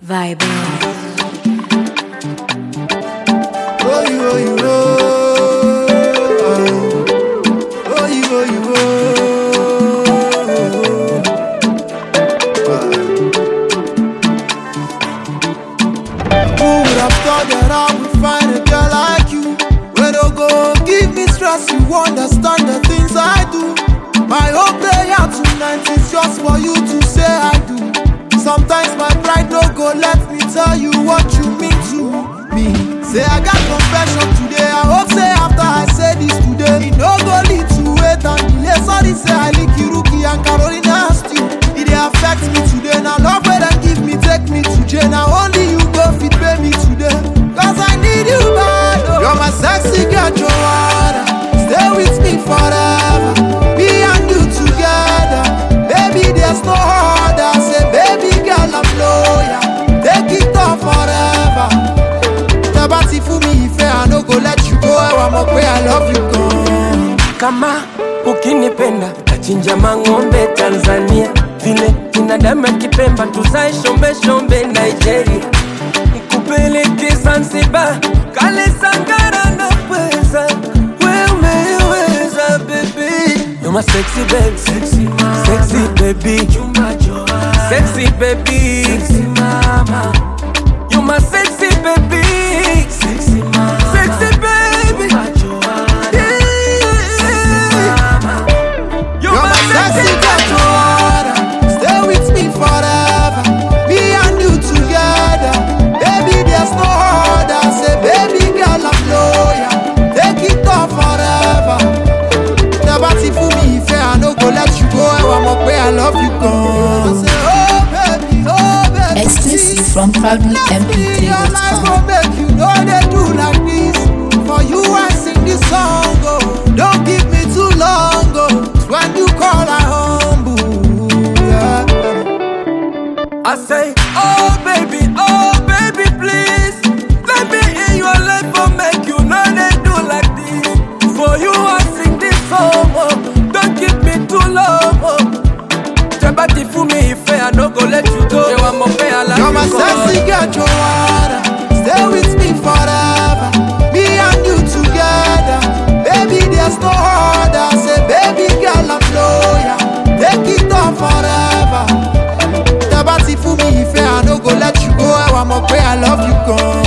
Vibe. Oh, you, oh, you, oh. Oh, you, oh, you, oh. Who would have thought that I would find a girl like you? Where don't go give me stress, you understand the things I do. My whole prayer tonight is just for you to say I do. Sometimes my pride no go let me tell you what you mean to me. Say I got confession today. I hope say after I say this today, it no go lead to wait and delay. Sorry, say I lick Iruki and Carolina stew. It dey affect me today. Now love where them give me, take me to jail. Now only you go fit pay me today. Cause I need you bad. Oh. You're my sexy girl, Joanna. Stay with me forever. Me and you together. Baby, there's no other. Say, baby girl, I'm loyal. Take it on forever. Tẹ́bá ti fún mi ìfẹ́, I no go let you go. Ẹwà mọ̀ pé I love you gan. kama ukinipenda tachinja mang'ombe Tanzania, vile binadamu akipemba tuzae shombe shombe Nigeria, nikupeleke Zanzibar, kale Sangara na pweza, we umeweza baby, you're my sexy baby, sexy mama, sexy baby, chumba joa, sexy baby, sexy mama, you're my sexy baby, sexy mama, sexy baby, chumba joa, You're my sexy girl, Joanna. Stay with me forever. Me and you together. Baby, there's no other. Say, baby girl, I'm loyal. Take it on forever. Tẹ́bá ti fún mi ìfẹ́, I no go let you go. Ẹwà mọ̀ pé I love you gan. Say, oh baby, oh baby. Exclusive from Your life proudlymp3.com. go make you know they do like this. For you, I sing this song. Oh, don't give me too long. Oh, when you call, I humble. Yeah. I say, oh baby, oh baby, please Let me in your life for make you know they do like this For you I sing this song, oh Don't keep me too long, oh Jabati for me if I no go let you go You want more pay, I like You're my you go. sexy girl, Joanna. Stay with me forever. Me and you together. Baby, there's no other. Say, baby girl, I'm loyal. Take it on forever. Tẹ́bá ti fún mi ìfẹ́, I no go let you go. Ẹwà mọ̀ pé I love you gan.